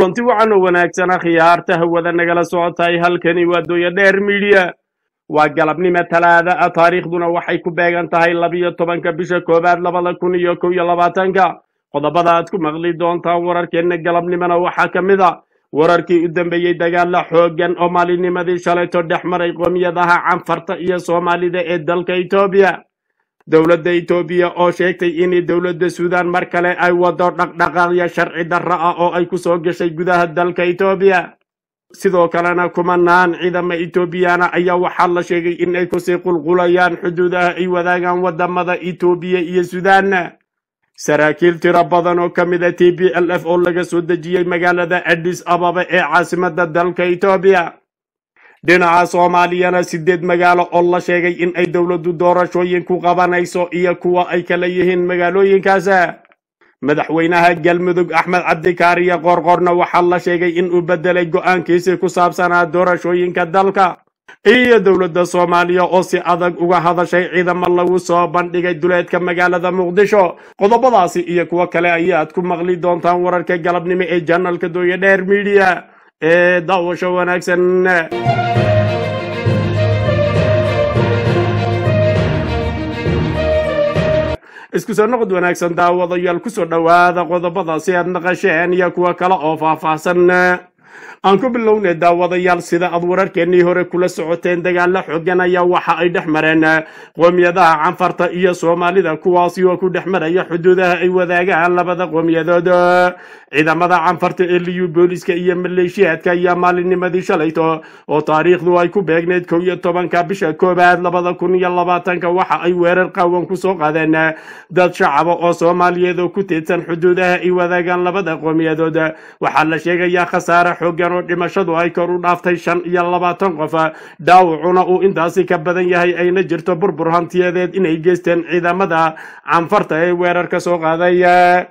kulanti wacan oo wanaagsan akhyaarta hawada nagala socotahay halkani waa dooya dheer midiya waa galabnimo talaada ah taariikhduna waxay ku beegan tahay labiyo tobanka bisha koowaad labada kun iyo kow iyo labaatanka qodobada aad ku maqli doontaan wararkeenna galabnimona waxaa ka mid a wararkii u dambeeyey dagaala xooggan oo maalinimadii shalayto dhex maray qoomiyadaha canfarta iyo soomaalida ee dalka etoobiya dowladda etoobiya oo sheegtay in dowladda suudaan mar kale ay wado dhaqdhaqaaqyo sharci darro ah oo ay ku soo gashay gudaha dalka etoobiya sidoo kalena kumanaan ciidama etoobiyana ayaa waxaa la sheegay in ay kusii qulqulayaan xuduudaha ay wadaagaan wadamada etoobiya iyo suudaan saraakiil tiro badan oo ka mid a t b l f oo laga soo dejiyey magaalada adis ababa ee caasimada dalka etoobiya dhinaca soomaaliyana sideed magaalo oo la sheegay in ay dowladdu doorashooyin ku qabanayso iyo kuwa ay kala yihiin magaalooyinkaas madaxweynaha galmudug axmed cabdikaariyo qoorqoorna waxaa la sheegay in uu bedelay go-aankiisii ku saabsanaa doorashooyinka dalka iyo dowladda soomaaliya oo si adag uga hadashay ciidamo lagu soo bandhigay duleedka magaalada muqdisho qodobadaasi iyo kuwo kale ayaad ku maqli doontaan wararka galabnimo ee janalka dooya dheer midiya ee daawasho wanaagsan isku soo noqod wanaagsan daawadayaal kusoo dhowaada qodobada si aad naqasheen iyo kuwo kale oo faahfaahsan aan ku bilownay daawadayaal sida aad wararkeennii hore kula socoteen dagaalo xoogan ayaa waxa ay dhex mareen qoomiyadaha canfarta iyo soomaalida kuwaasi oo ku dhex maraya xuduudaha ay wadaagaan labada qoomiyadood ciidamada canfarta ee liyu booliska iyo maleeshiyaadka ayaa maalinnimadii shalayto oo taariikhdu ay ku beegneyd kow iyo tobanka bisha koowaad labada kun iyo labaatanka waxa ay weerar qaawan ku soo qaadeen dad shacaba oo soomaaliyeed oo ku teedsan xuduudaha ay wadaagaan labada qoomiyadood waxaa la sheegayaa khasaare xoogan oo dhimashadu ay kor u dhaaftay shan iyo labaatan qof dhaawacuna uu intaasi ka badan yahay ayna jirto burbur hantiyadeed inay geysteen ciidamada canfarta ee weerarka soo qaaday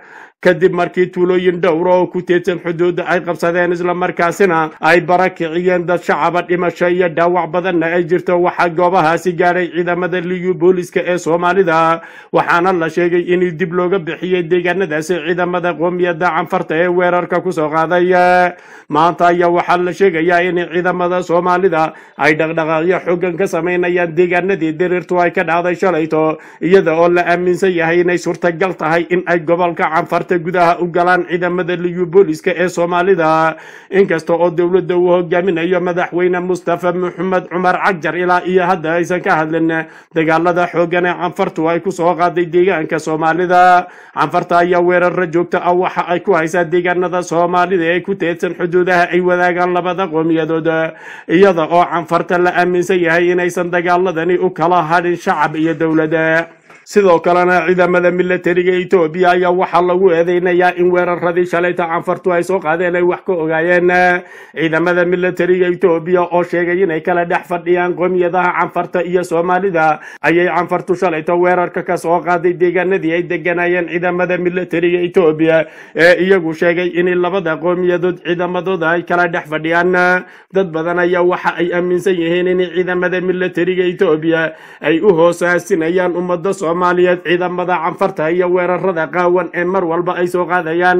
kadib markii tuulooyin dhowra oo ku teedsan xuduudda ay qabsadeen islamarkaasina ay bara kiciyeen dad shacaba dhimasho iyo dhaawac badanna ay jirto waxaa goobahaasi gaadhay ciidamada liyu booliska ee soomaalida waxaana la sheegay in dib looga bixiyey deegaanadaasi ciidamada qoomiyadda canfarta ee weerarka kusoo qaaday maanta ayaa waxaa la sheegayaa in ciidamada soomaalida ay dhaqdhaqaaqyo xoogan ka samaynayaan deegaanadii diriirtu ay ka dhacday shalayto iyada oo la aaminsan yahay inay suurtagal tahay in ay gobolka canfarta gudaha u galaan ciidamada liyu booliska ee soomaalida inkasta oo dowladda uu hogaaminayo madaxweyne mustafa maxamed cumar cagjar ilaa iyo hadda aysan ka hadlin dagaalada xoogan ee canfartu ay ku soo qaaday deegaanka soomaalida canfarta ayaa weerara joogta ah waxa ay ku haysaa deegaanada soomaalida ee ku teedsan xuduudaha ay wadaagaan labada qoomiyadood iyada oo canfarta la aaminsan yahay inaysan dagaaladani u kala hadhin shacab iyo dowlada sidoo kalena ciidamada milatariga etoobiya ayaa waxaa lagu eedeynayaa in weeraradii shalayta canfartu ay soo qaadeen ay wax ka ogaayeen ciidamada milatariga etoobiya oo sheegay inay kala dhex fadhiyaan qoomiyadaha canfarta iyo soomaalida ayay canfartu shalayta weerarka ka soo qaaday deegaanadii ay deganayeen ciidamada milatariga etoobiya ee iyagu sheegay in labada qoomiyadood ciidamadooda ay kala dhex fadhiyaan dad badan ayaa waxa ay aaminsan yihiin in ciidamada milatariga etoobiya ay u hoosaasinayaan ummada soomaaliyeed ciidamada canfarta iyo weerarada qaawan ee mar walba ay soo qaadayaan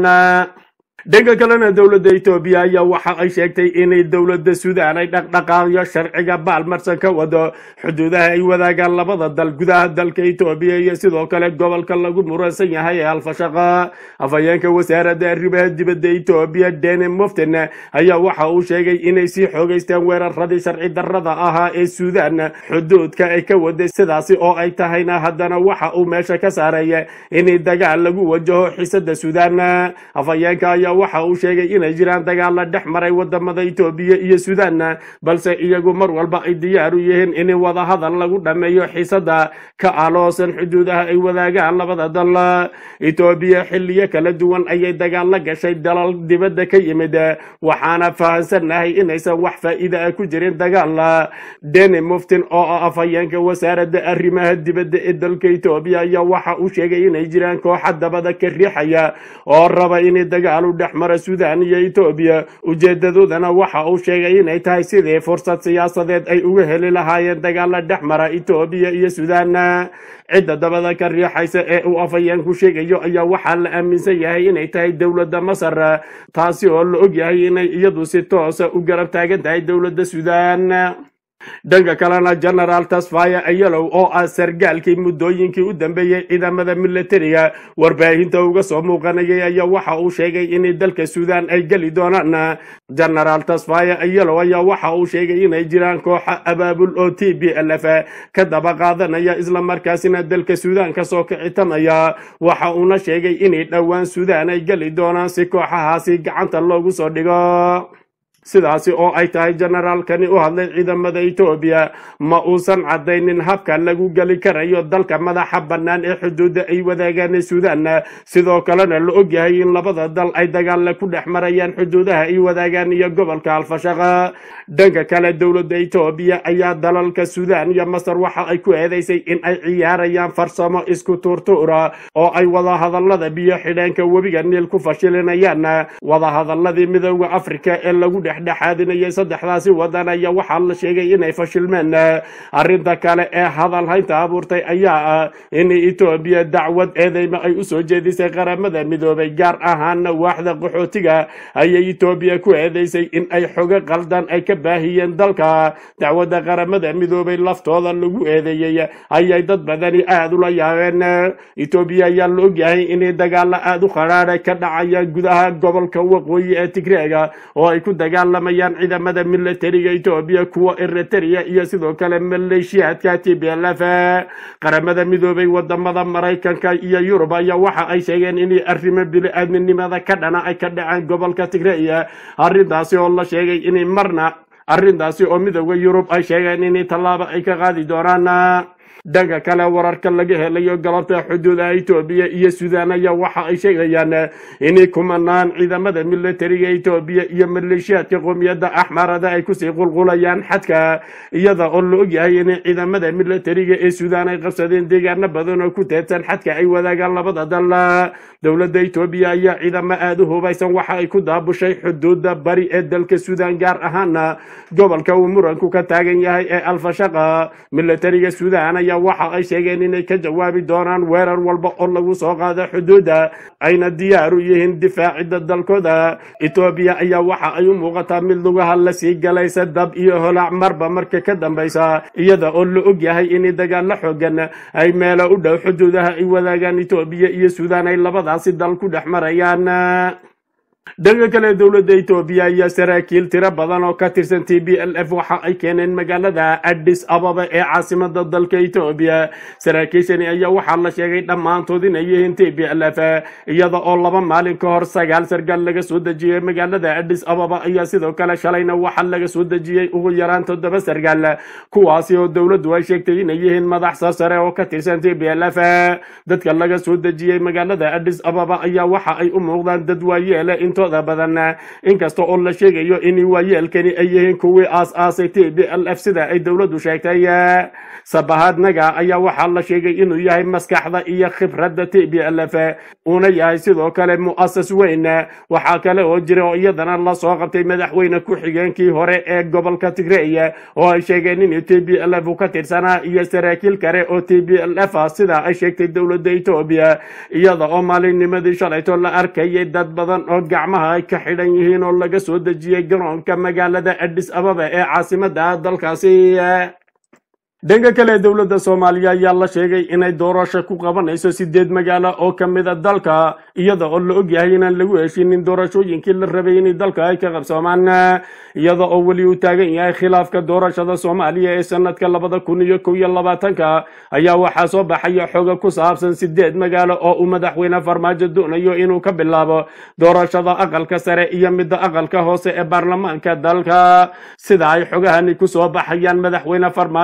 dhanka kalena dowladda etoobiya ayaa waxa ay sheegtay inay dowladda suudaan ay dhaqdhaqaaqyo sharciga baalmarsan ka wado xuduudaha ay wadaagaan labada dal gudaha dalka etoobiya iyo sidoo kale gobolka lagu muransan yahay ee alfashaqa afhayeenka wasaaradda arrimaha dibadda etoobiya dene moften ayaa waxa uu sheegay inay sii xoogeysteen weeraradii sharci darrada ahaa ee suudaan xuduudka ay ka waday sidaasi oo ay tahayna haddana waxa uu meesha ka saaraya in dagaal lagu wajaho xiisada suudaan afhayeenka ayaa waxa uu sheegay inay jiraan dagaalla dhex maray wadamada etoobiya iyo suudaan balse iyagu mar walba ay diyaar u yihiin in wadahadal lagu dhammeeyo xiisada ka aloosan xuduudaha ay wadaagaan labada dal etoobiya xiliyo kala duwan ayay dagaalla gashay dalal dibadda ka yimid waxaana fahansannahay inaysan wax faa'iida ah ku jirin dagaal deni muftin oo ah afhayeenka wasaaradda arrimaha dibadda ee dalka etoobiya ayaa waxa uu sheegay inay jiraan kooxa dabada ka riixaya oo raba in dagaal u dhex mara suudaan iyo etoobiya ujeedadoodana waxa uu sheegay inay tahay sidii fursad siyaasadeed ay uga heli lahaayeen dagaala dhex mara etoobiya iyo suudaan cidda dabada ka riixaysa ee uu afhayeenku sheegayo ayaa waxaa la aaminsan yahay inay tahay dowladda masar taasi oo la og yahay inay iyadu si toosa u garab taagan tahay dowladda suudaan dhanka kalena genaraal tasfaya ayalow oo ah sargaalkii muddooyinkii u dambeeyey ciidamada militariga warbaahinta uga soo muuqanayay ayaa waxa uu sheegay in dalka suudaan ay geli doonaan genaraal tasfaya ayalow ayaa waxa uu sheegay inay jiraan kooxa abaabul oo t b l f ka daba qaadanaya islamarkaasina dalka suudaan kasoo kicitamaya waxa uuna sheegay inay dhowaan suudaan ay geli doonaan si kooxahaasi gacanta loogu soo dhigo sidaasi oo ay tahay generaalkani u hadlay ciidamada etoobiya ma uusan caddaynin habka lagu geli karayo dalka madaxa bannaan ee xuduudda ay wadaagaan suudaan sidoo kalena la og yahay in labada dal ay dagaalla ku dhex marayaan xuduudaha ay wadaagaan iyo gobolka alfashaqa dhanka kale dowladda etoobiya ayaa dalalka suudaan iyo masar waxa ay ku eedeysay in ay ciyaarayaan farsamo isku tuurtuura oo ay wadahadallada biyo xidheenka webiga niil ku fashilinayaan wadahadalladii midooda afrika ee lagu dhex dhexaadinayay saddexdaasi wadan ayaa waxaa la sheegay inay fashilmeen arrinta kale ee hadal haynta abuurtay ayaa ah in etoobiya dacwad eedeyma ay usoo jeedisay qaramada midoobay gaar ahaana waaxda qaxootiga ayay etoobiya ku eedeysay in ay xogo qaldan ay ka baahiyeen dalka dacwadda qaramada midoobay laftooda lagu eedeeyey ayay dad badani aada ula yaabeen etoobiya ayaa la ogyahay inay dagaalo aada u qadhaadha ka dhacaya gudaha gobolka waqooyi ee tigreega oo ay ku dagaalamayaan ciidamada militariga etoobiya kuwa eritrea iyo sidoo kale maleeshiyaadka t b l f qaramada midoobay wadamada maraykanka iyo yurub ayaa waxa ay sheegeen inay arrimo bili-aadminimada ka dhana ay ka dhaceen gobolka tigreya arrintaasi oo la sheegay inay marna arrintaasi oo midooda yurub ay sheegeen inay tallaabo ay ka qaadi doonaan dhanka kale wararka laga helayo galabta xuduudaha etoobiya iyo suudaan ayaa waxa ay sheegayaan inay kumanaan ciidamada militariga etoobiya iyo maleeshiyaadka qoomiyadda axmarada ay kusii qulqulayaan xadka iyada oo la ogyahay in ciidamada militariga ee suudaan ay qabsadeen deegaano badan oo ku teedsan xadka ay wadaagaan labada dal dowladda etoobiya ayaa ciidamo aada u hubaysan waxa ay ku daabushay xuduuda bari ee dalka suudaan gaar ahaana gobolka uu muranku ka taagan yahay ee alfashaqa militariga suudaan ayaa waxa ay sheegeen inay ka jawaabi doonaan weerar walba oo lagu soo qaado xuduudda ayna diyaar u yihiin difaacidda dalkooda etoobiya ayaa waxa ay u muuqataa mid lugaha la sii galaysa dab iyo holac marba marka ka dambaysa iyada oo la og yahay in dagaalo xoogan ay meelo u dhow xuduudaha ay wadaagaan etoobiya iyo suudaan ay labadaasi dal ku dhex marayaan dhanka kale dowladda etoobiya ayaa saraakiil tiro badan oo ka tirsan t b l f waxa ay keeneen magaalada addis ababa ee caasimada dalka etoobiya saraakiishani ayaa waxaa la sheegay dhammaantood inay yihiin t b l f iyada oo laba maalin ka hor sagaal sargaal laga soo dejiyey magaalada addis ababa ayaa sidoo kale shalayna waxaa laga soo dejiyey ugu yaraan toddoba sargaal kuwaasi oo dowladdu ay sheegtay inay yihiin madax sarsare oo ka tirsan t b l f dadka laga soo dejiyey magaalada addis ababa ayaa waxa ay u muuqdaan dad waayeele intooda badan inkasta oo la sheegayo in waayeelkani ay yihiin kuwii aas-aasay t b l f sida ay dowladdu sheegtay sabahaadnaga ayaa waxaa la sheegay inuu yahay maskaxda iyo khibradda t b l f uuna yahay sidoo kale mu'asas weyn waxaa kale oo jira oo iyadana lasoo qabtay madaxweyne ku-xigeenkii hore ee gobolka tigreya oo ay sheegeen in t b l f ka tirsanaa iyo saraakiil kale oo t b l f sida ay sheegtay dowladda etoobiya iyada oo maalinnimadii shalayto la arkayay dad badan oo gacmaha ay ka xidhan yihiin oo laga soo dejiyey garoonka magaalada addis ababa ee caasimada dalkaasi dhanka kale dowladda soomaaliya ayaa la sheegay inay doorasho ku qabanayso sideed magaalo oo ka mid a dalka iyada oo la ogyahay inaan lagu heshinin doorashooyinkii la rabay in dalka ay ka qabsoomaan iyada oo weli uu taagan yahay khilaafka doorashada soomaaliya ee sanadka labada kun iyo kow iyo labaatanka ayaa waxaa soo baxaya xoga ku saabsan sideed magaalo oo uu madaxweyne farmaajo doonayo inuu ka bilaabo doorashada aqalka sare iyo midda aqalka hoose ee baarlamaanka dalka sida ay xogahani kusoo baxayaan madaxweyne farmaajo ayaa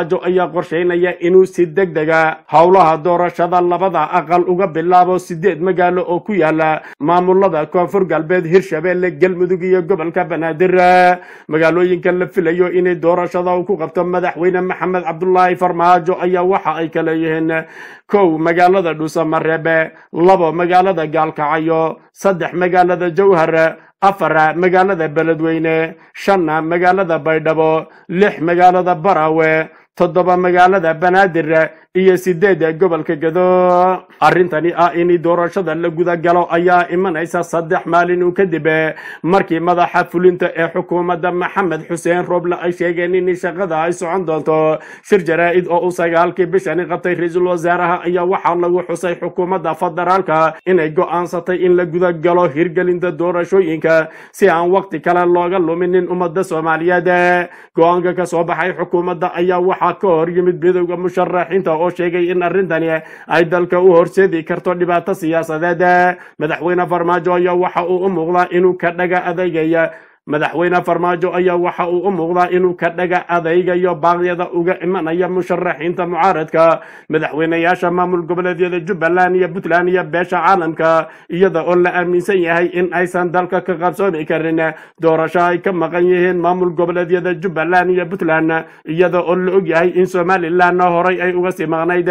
ayaa qorshaynaya inuu si deg dega howlaha doorashada labada aqal uga bilaabo sideed magaalo oo ku yaala maamulada koonfur galbeed hirshabeelle galmudug iyo gobolka banaadir magaalooyinka la filayo inay doorashada uu ku qabto madaxweyne maxamed cabdulaahi farmaajo ayaa waxa ay kale yihiin kow magaalada dhuusamareebe labo magaalada gaalkacyo saddex magaalada jowhar afar magaalada beledweyne shanna magaalada baydhabo lix magaalada barawe toddoba magaalada banaadir iyo sideed gobolka gado arrintani ah in doorashada la guda galo ayaa imanaysa saddex maalin uu kadib markii madaxa fulinta ee xukuumadda maxamed xuseen rooble ay sheegeen in shaqada ay socon doonto shir jaraa-id oo uu sagaalkii bishani qabtay ra-iisul wasaaraha ayaa waxaa lagu xusay xukuumadda federaalka inay go-aansatay in la guda galo hirgelinta doorashooyinka si aan waqti kale looga luminin ummadda soomaaliyeed go-aanka ka soo baxay xukuumadda ayaa waxaa ka hor yimid midowda musharaxiinta oo sheegay in arrintani ay dalka u horseedi karto dhibaato siyaasadeed madaxweyne farmaajo ayaa waxa uu u muuqdaa inuu ka dhaga adeegaya madaxweyne farmaajo ayaa waxa uu u muuqdaa inuu ka dhaga adaygayo baaqyada uga imanaya musharaxiinta mucaaradka madaxweyneyaasha maamul goboleedyada jubbaland iyo puntland iyo beesha caalamka iyada oo la aaminsan yahay in aysan dalka ka qabsoomi karin doorasho ay ka maqan yihiin maamul goboleedyada jubbaland iyo puntland iyada oo la og yahay in somalilandna horay ay uga sii maqnayd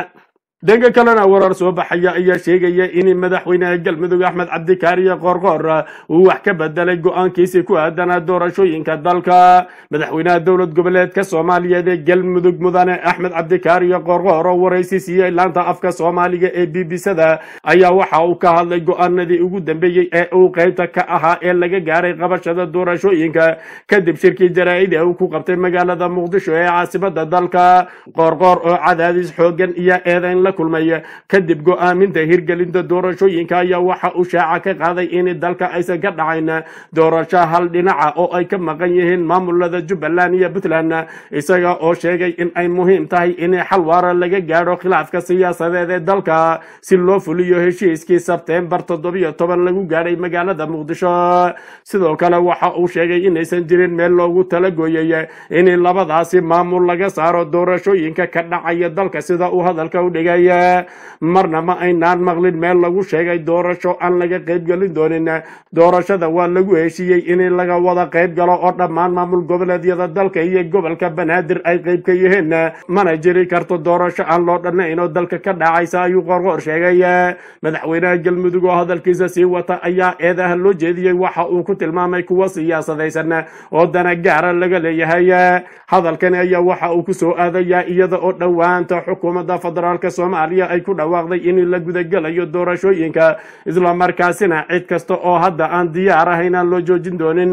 dhanka kalena warar soo baxaya ayaa sheegaya in madaxweynaha galmudug axmed cabdikaariye qoorqoor uu wax ka bedelay go-aankiisii ku aadanaa doorashooyinka dalka madaxweynaha dowlad goboleedka soomaaliyeed ee galmudug mudane axmed cabdikaariye qoorqoor oo waraysi siiyey laanta afka soomaaliga ee b b sada ayaa waxa uu ka hadlay go-aanadii ugu dambeeyey ee uu qaybta ka ahaa ee laga gaaray qabashada doorashooyinka kadib shirkii jaraa-id ee uu ku qabtay magaalada muqdisho ee caasimada dalka qoorqoor oo cadaadis xoogan iyo eedeyn kulmay kadib go-aaminta hirgelinta doorashooyinka ayaa waxa uu shaaca ka qaaday in dalka aysan ka dhacayn doorasho hal dhinaca oo ay ka maqan yihiin maamulada jubbaland iyo puntland isaga oo sheegay in ay muhiim tahay in xal waara laga gaadho khilaafka siyaasadeed ee dalka si loo fuliyo heshiiskii sebteembar toddobiyo toban lagu gaadhay magaalada muqdisho sidoo kale waxa uu sheegay inaysan jirin meel loogu talagooyay in labadaasi maamul laga saaro doorashooyinka ka dhacaya dalka sida uu hadalka u dhigay marna ma aynaan maqlin meel lagu sheegay doorasho aan laga qaybgelin doonin doorashada waa lagu heshiiyey in laga wada qayb galo oo dhammaan maamul goboleedyada dalka iyo gobolka banaadir ay qayb ka yihiin mana jiri karto doorasho aan loo dhannayn oo dalka ka dhacaysa ayuu qorqoor sheegay madaxweynaha galmudug oo hadalkiisa sii wata ayaa eedaha loo jeediyey waxa uu ku tilmaamay kuwa siyaasadaysan oo dana gaara laga leeyahay hadalkani ayaa waxa uu kusoo aadayaa iyada oo dhowaanta xukuumadda federaalka soomaaliya ay ku dhawaaqday in la gudagelayo doorashooyinka islamarkaasina cid kasta oo hadda aan diyaar ahayn aan loo joojin doonin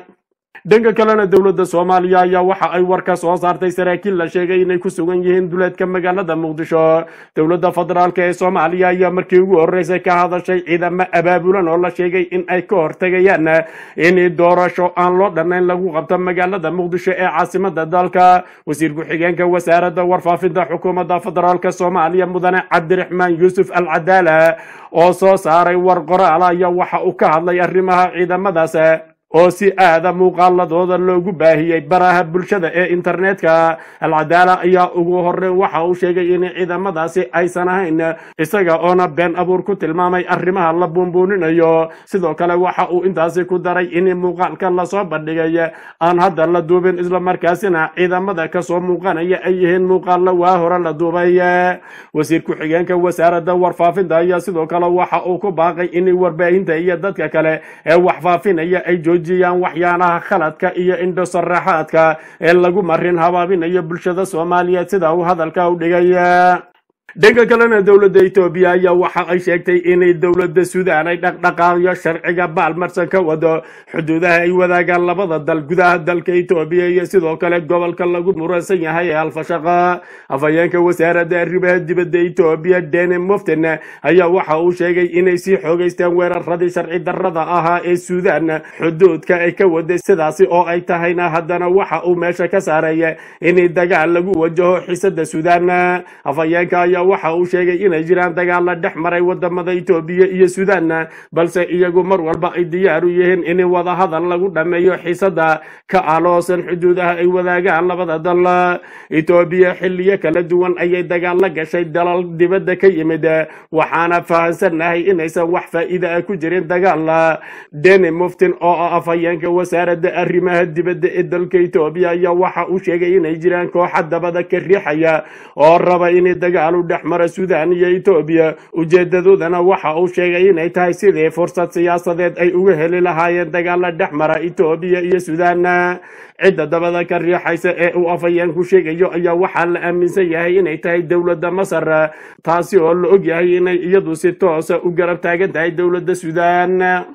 dhanka kalena dowladda soomaaliya ayaa waxa ay war ka soo saartay saraakiil la sheegay inay ku sugan yihiin duleedka magaalada muqdisho dowladda federaalk ee soomaaliya ayaa markii ugu horeysay ka hadashay ciidamo abaabulan oo la sheegay in ay ka hortegayaan in doorasho aan loo dhannayn lagu qabto magaalada muqdisho ee caasimada dalka wasiir ku-xigeenka wasaaradda warfaafinta xukuumadda federaalk soomaaliya mudane cabdiraxmaan yuusuf al cadaala oo soo saaray war qoraal ayaa waxa uu ka hadlay arrimaha ciidamadaas oo si aada muuqaaladooda loogu baahiyey baraha bulshada ee internetka alcadaala ayaa ugu horeyn waxa uu sheegay in ciidamadaasi aysan ahayn isaga oona been abuur ku tilmaamay arrimaha la buunbuuninayo sidoo kale waxa uu intaasi ku daray in muuqaalka lasoo bandhigay aan hadda la duubin islamarkaasina ciidamada kasoo muuqanaya ay yihiin muuqaalo waa hore la duubay wasiir ku-xigeenka wasaaradda warfaafinta ayaa sidoo kale waxa uu ku baaqay in warbaahinta iyo dadka kale ee waxfaafinaya ay joojiyaan waxyaanaha khaladka iyo indhosaraxaadka ee lagu marin habaabinayo bulshada soomaaliyeed sida uu hadalka u dhigay dhanka kalena dowladda etoobiya ayaa waxa ay sheegtay inay dowladda suudaan ay dhaqdhaqaaqyo sharciga baalmarsan ka wado xuduudaha ay wadaagaan labada dal gudaha dalka etoobiya iyo sidoo kale gobolka lagu muransan yahay ee alfashaqa afhayeenka wasaaradda arrimaha dibadda etoobiya dene moften ayaa waxa uu sheegay inay sii xoogeysteen weeraradii sharci darrada ahaa ee suudaan xuduudka ay ka waday sidaasi oo ay tahayna haddana waxa uu meesha ka saaray in dagaal lagu wajaho xisada suudaan afhayeenka ayaa waxa uu sheegay inay jiraan dagaalla dhex maray wadamada etoobiya iyo suudaan balse iyagu mar walba ay diyaar u yihiin in wadahadal lagu dhammeeyo xiisada ka aloosan xuduudaha ay wadaagaan labada dal etoobiya xilliyo kala duwan ayay dagaal la gashay dalal dibadda ka yimid waxaana fahansannahay inaysan wax faa'iida ah ku jirin dagaal deni muftin oo ah afhayeenka wasaaradda arrimaha dibadda ee dalka etoobiya ayaa waxa uu sheegay inay jiraan kooxa dabada ka riixaya oo raba in dagaal u dhex mara suudaan iyo etoobiya ujeedadoodana waxa uu sheegay inay tahay sidii fursad siyaasadeed ay uga heli lahaayeen dagaala dhex mara etoobiya iyo suudaan cidda dabada ka riixaysa ee uu afhayeenku sheegayo ayaa waxaa la aaminsan yahay inay tahay dowladda masar taasi oo la og yahay inay iyadu si toosa u garab taagan tahay dowladda suudaan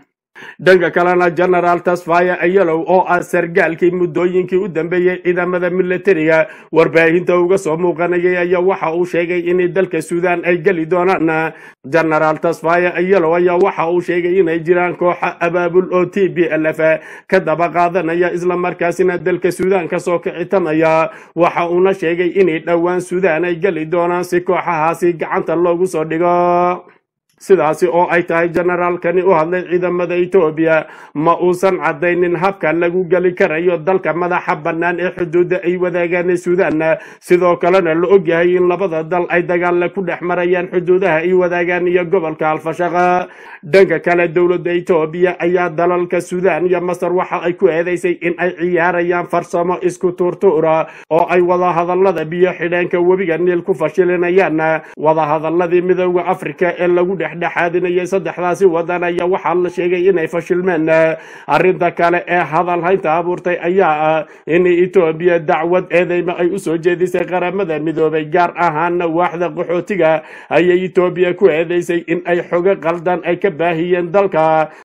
dhanka kalena genaraal tasfaya ayalow oo ah sargaalkii muddooyinkii u dambeeyey ciidamada militariga warbaahinta uga soo muuqanayay ayaa waxa uu sheegay in dalka suudaan ay geli doonaan genaraal tasfaya ayalow ayaa waxa uu sheegay inay jiraan kooxa abaabul oo t b l f ka daba qaadanaya islamarkaasina dalka suudaan kasoo kicitamaya waxa uuna sheegay inay dhowaan suudaan ay geli doonaan si kooxahaasi gacanta loogu soo dhigo sidaasi oo ay tahay generaalkani u hadlay ciidamada etoobiya ma uusan caddaynin habka lagu geli karayo dalka madaxa bannaan ee xuduudda ay wadaagaan suudaan sidoo kalena la og yahay in labada dal ay dagaalla ku dhex marayaan xuduudaha ay wadaagaan iyo gobolka alfashaqa dhanka kale dowladda etoobiya ayaa dalalka suudaan iyo masar waxa ay ku eedeysay in ay ciyaarayaan farsamo isku tuurtuura oo ay wadahadallada biyo xidheenka webiga niil ku fashilinayaan wadahadalladii midooda afrika ee lagu dhex dhexaadinayay saddexdaasi wadan ayaa waxaa la sheegay inay fashilmeen arrinta kale ee hadal haynta abuurtay ayaa ah in etoobiya dacwad eedeyma ay usoo jeedisay qaramada midoobay gaar ahaana waaxda qaxootiga ayay etoobiya ku eedeysay in ay xogo qaldan ay ka baahiyeen dalka